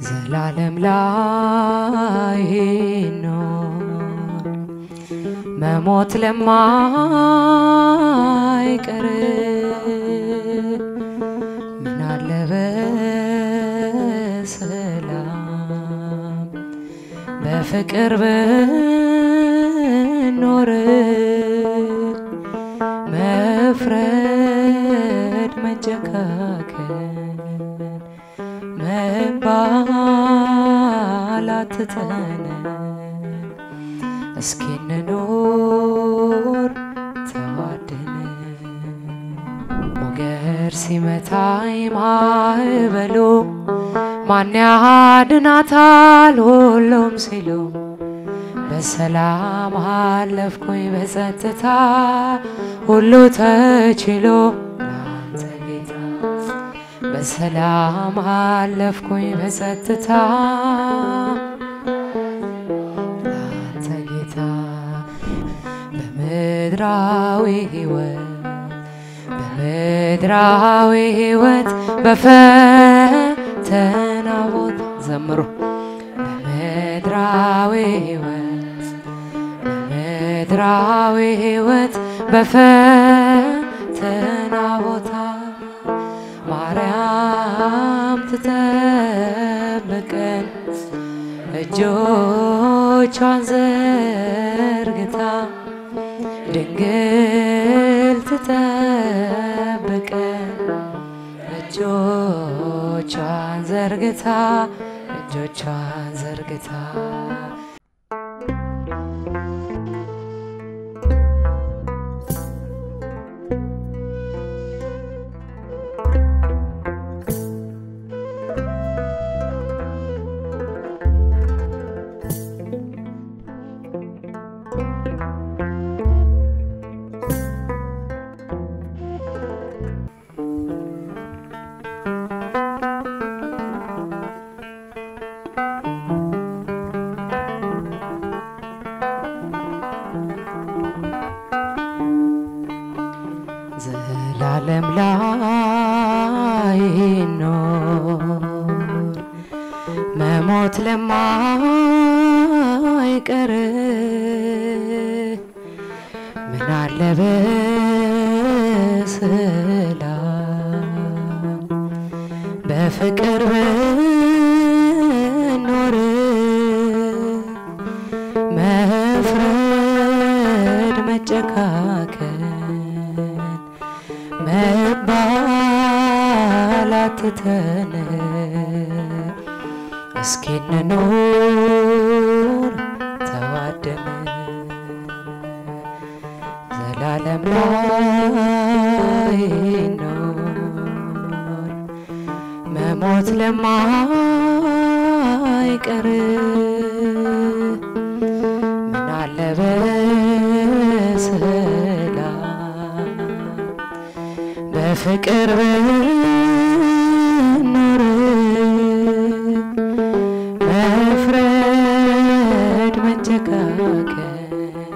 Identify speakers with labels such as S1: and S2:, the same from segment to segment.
S1: ዘላለም ላይ ኖር መሞት ለማይቀር ምን አለ በሰላም በፍቅር ብኖር መፍረድ መጨካከል መባላት ትተን እስኪ እንኖር ተዋደን ሞገድ ሲመታኝ ማዕበሉ ማን ያድናታል ሁሉም ሲሉ በሰላም አለፍኩኝ በጸጥታ ሁሉ ተችሎ ላንተ ጌታ በሰላም አለፍኩኝ በጸጥታ ላንተ ጌታ በምድራዊ ሕይወት በምድራዊ ሕይወት በፈተና ቦታ ዘምሩ በምድራዊ ሕይወት በምድራዊ ሕይወት በፈተና ቦታ ማርያም ትጠብቀን እጆቿን ዘርግታ ድንግል ትጠብቀን እጆቿን ዘርግታ እጆቿን ዘርግታ ዘላለም ላይ ኖር መሞት ለማይቀር ምን አለ በሰላም በፍቅር ብኖር መፍረድ መጨካከል መባላት ትተን እስኪ እንኖር ተዋደን ዘላለም ላይ ኖር መሞት ለማይቀር ምን አለ በሰላም በፍቅር ብኖር መፍረድ መጨካከል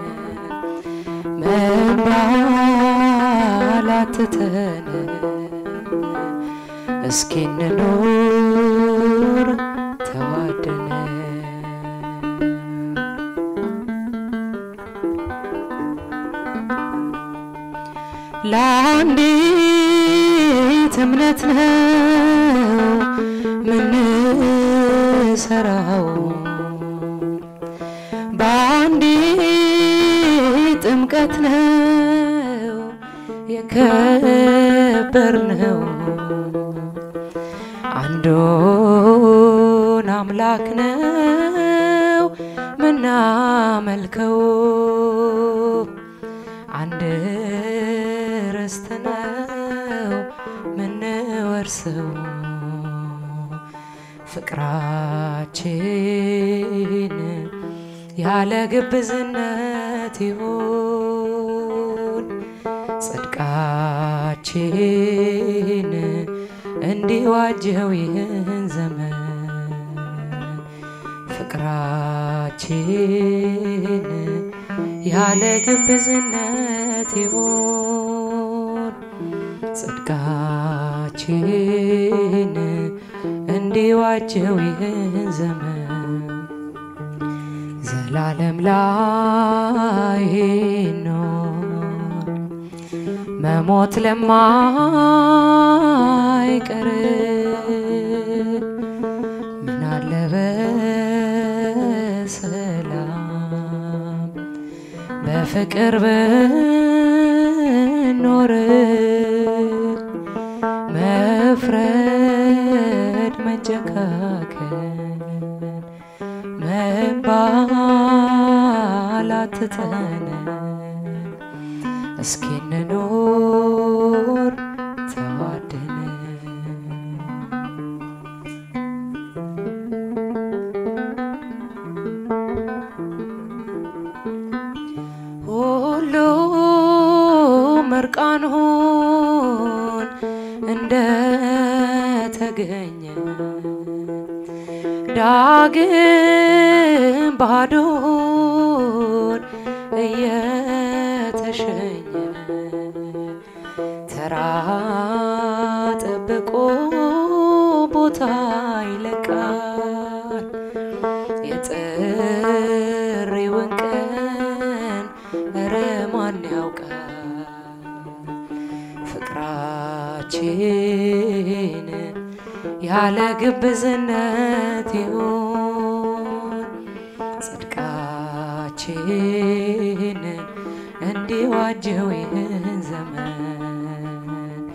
S1: መባላት ትተን እስኪ እንኖር ተዋደን ለአንዲት እምነት ነው ምንሰራው በአንዲት ጥምቀት ነው የከበርነው አንዱን አምላክ ነው ምናመልከው አንድ ርስት ነው ምንወርሰው ፍቅራችን ያለ ግብዝነት ይሁን ጽድቃችን እንዲዋጀው ይህን ዘመን ፍቅራችን ያለ ግብዝነት ይሁን ጽድቃችን እንዲዋ እንዲዋጀው ይህን ዘመን ዘላለም ላይ ኖር መሞት ለማይቀር ምን አለ በሰላም በፍቅር ብኖር መፍረድ መጨካከን መባላት ትተን እስኪ እንኖር ተዋደን ሁሉም እርቃኑን እንደተገኘ ዳግም ባዶን እየተሸኘ ተራ ጠብቆ ቦታ ይለቃል የጥሪውን ቀን እረ ማን ያውቃል ፍቅራችን ያለ ግብዝነት ይሁን ጽድቃችን እንዲዋጀው ይህን ዘመን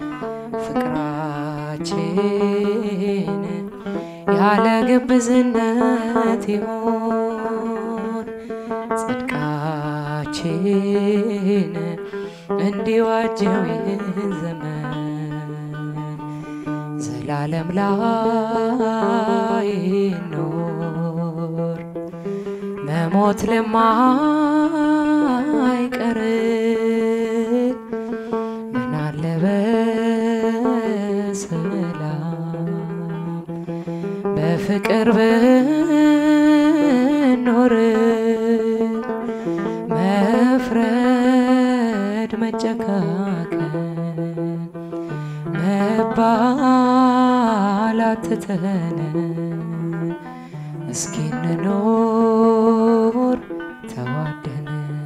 S1: ፍቅራችን ያለ ግብዝነት ይሁን ጽድቃችን እንዲዋጀው ይህን ዘመን ዘላለም ላይ ኖር መሞት ለማይቀር ምን አለ በሰላም በፍቅር ብኖር መፍረድ መጨካከን መባላት ትተን እስኪ እንኖር ተዋደን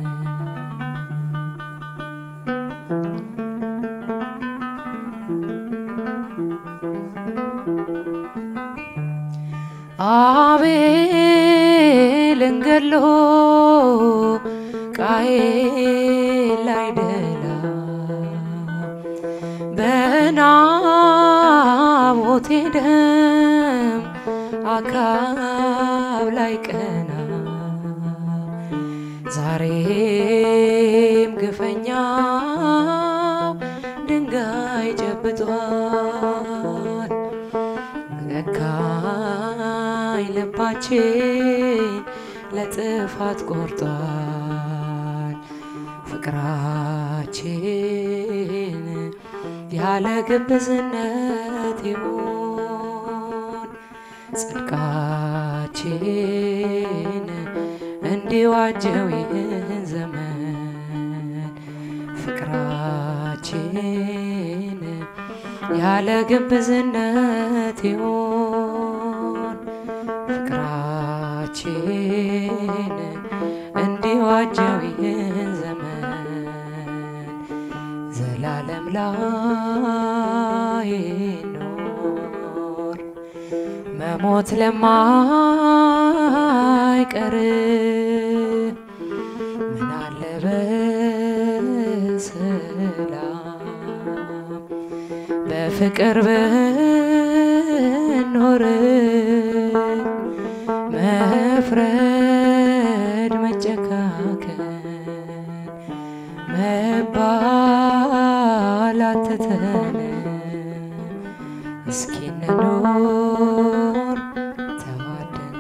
S1: አቤልን ገሎ ቃየል አይደላ በናቦቴ ደም አካብ ላይ ቀና ዛሬም ግፈኛው ድንጋይ ጨብጧል ለካኝ ልባችን ለጥፋት ቆርጧል ፍቅራችን ያለ ግብዝነት ይሁን ጽድቃችን እንዲዋጀው ይህን ዘመን ፍቅራችን ያለ ግብዝነት ይሁን ፍቅራችን እንዲዋጀው ይህን ዘመን ዘላለም ላይ ኖር መሞት ለማይቀር ምን አለ በሰላም በፍቅር ብኖር መፍረድ መጨካከን መባላት ትተን እስኪ እንኖር ተዋደን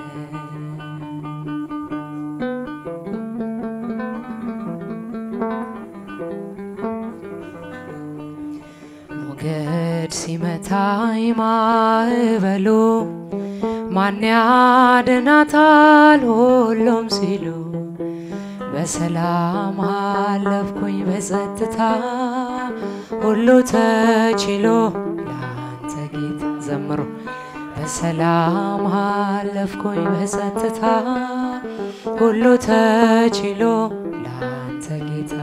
S1: ሞገድ ሲመታኝ ማዕበሉ ማን ያድናታል ሁሉም ሲሉ በሰላም አለፍኩኝ በጸጥታ ሁሉ ተችሎ ለአንተ ጌታ ዘምሮ በሰላም አለፍኩኝ በጸጥታ ሁሉ ተችሎ ላንተ ጌታ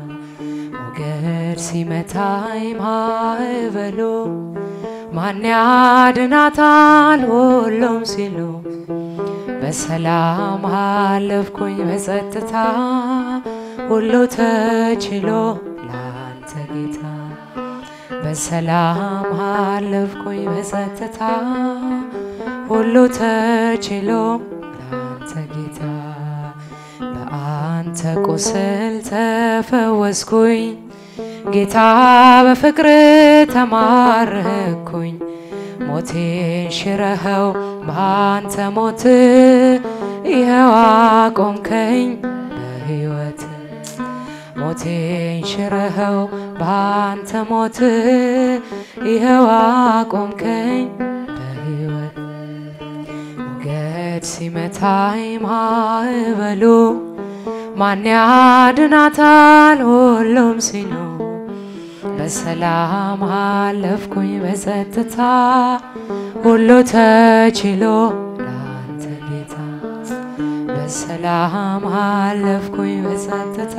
S1: ሞገድ ሲመታኝ ማዕበሉ ማን ያድናታል ሁሉም ሲሉ በሰላም አለፍኩኝ በጸጥታ ሁሉ ተችሎ ላንተ ጌታ በሰላም አለፍኩኝ በጸጥታ ሁሉ ተችሎ ላንተ ጌታ በአንተ ቁስል ተፈወስኩኝ ጌታ በፍቅር ተማረኩኝ ሞቴን ሽረኸው በአንተ ሞት ይኸው አቆምከኝ በሕይወት ሞቴን ሽረኸው በአንተ ሞት ይኸው አቆምከኝ በሕይወት ሞገድ ሲመታኝ ማዕበሉ ማን ያድናታል ሁሉም ሲሉ በሰላም አለፍኩኝ በጸጥታ ሁሉ ተችሎ ላንተ ጌታ በሰላም አለፍኩኝ በጸጥታ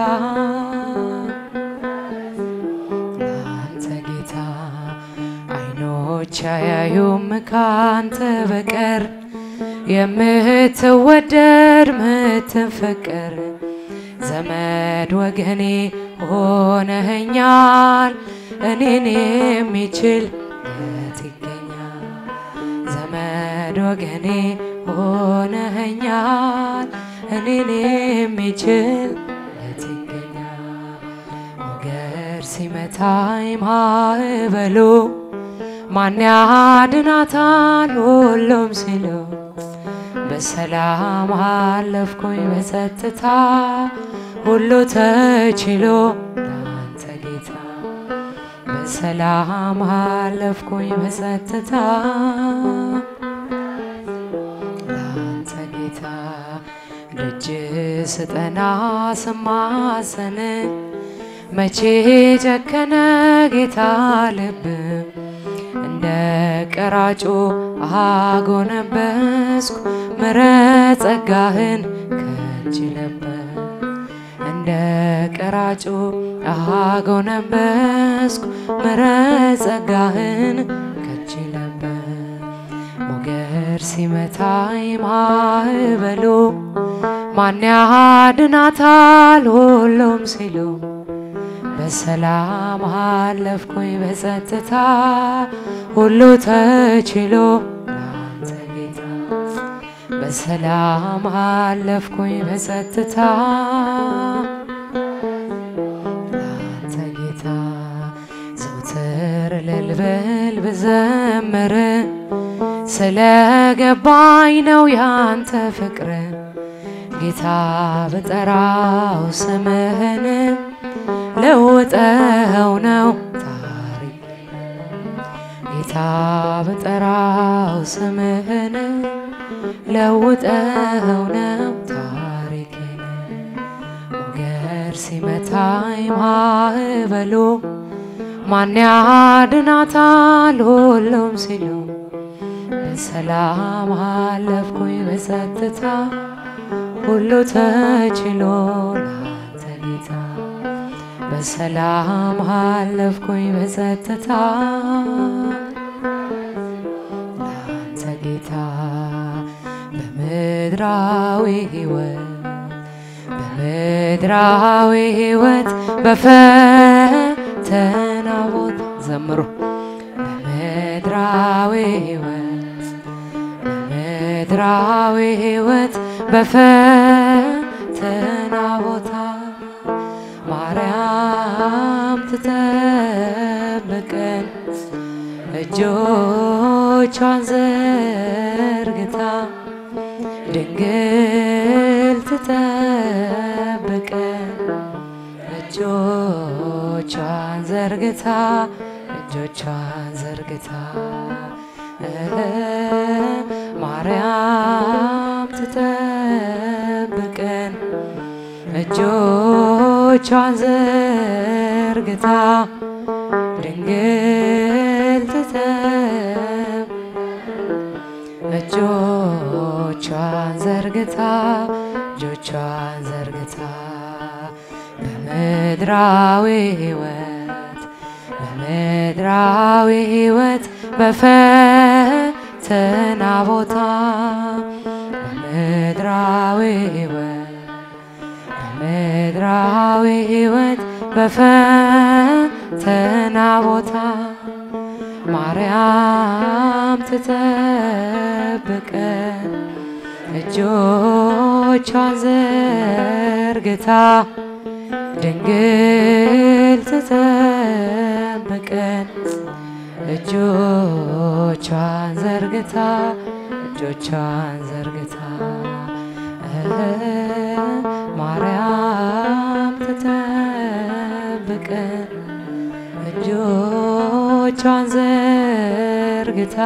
S1: ላንተ ጌታ አይኖች አያዩም ካንተ በቀር የምትወደድ ምትፈቀር ዘመድ ወገኔ ሆነኸኛል እኔን የሚችል የት ይገኛል? ዘመድ ወገኔ ሆነኸኛል እኔን የሚችል የት ይገኛል? ሞገድ ሲመታኝ ማዕበሉ ማን ያድናታል ሁሉም ሲሉ በሰላም አለፍኩኝ በጸጥታ ሁሉ ተችሎ ላንተ ጌታ በሰላም አለፍኩኝ በጸጥታ ላንተ ጌታ ደጅ ስጠና ስማሰን መቼ ጨከነ ጌታ ልብ እንደ ቀራጩ አጎነበስኩ ምሕረት ጸጋህን ከእጅ ነበር እንደ ቀራጩ አጎነበስኩ ምሕረት ጸጋህን ከእጅ ነበር ሞገድ ሲመታኝ ማዕበሉ ማን ያድናታል ሁሉም ሲሉ በሰላም አለፍኩኝ በጸጥታ ሁሉ ተችሎ ላንተ ጌታ በሰላም አለፍኩኝ በጸጥታ ላንተ ጌታ ዘውትር ልልበል ብዘምር ስለገባኝ ነው ያንተ ፍቅር ጌታ ብጠራው ስምህን ለውጠው ነው ታሪክ ጌታ ብጠራው ስምህን ለውጠው ነው ታሪክን ሞገድ ሲመታኝ ማዕበሉ ማን ያድናታል ሁሉም ሲሉ በሰላም አለፍኩኝ በጸጥታ ሁሉ ተችሎ ላንተ ጌታ በሰላም አለፍኩኝ በጸጥታ ላንተ ጌታ በምድራዊ ሕይወት በምድራዊ ሕይወት በፈተና ቦታ ዘምሩ በምድራዊ ሕይወት በምድራዊ ሕይወት በፈተና ቦታ ማርያም ትጠብቀን እጆቿን ዘርግታ ድንግል ትጠብቀን እጆቿን ዘርግታ እጆቿን ዘርግታ ማርያም ትጠብቀን እጆቿን ዘርግታ ድንግል ትጠብ እጆቿን ዘርግታ እጆቿን ዘርግታ በምድራዊ ሕይወት በምድራዊ ሕይወት በፈተና ቦታ በምድራዊ ሕይወት በምድራዊ ሕይወት በፈተና ቦታ ማርያም ትጠብቀን እጆቿን ዘርግታ ድንግል ትጠብቀን እጆቿን ዘርግታ እጆቿን ዘርግታ ማርያም ትጠብቀን እጆቿን ዘርግታ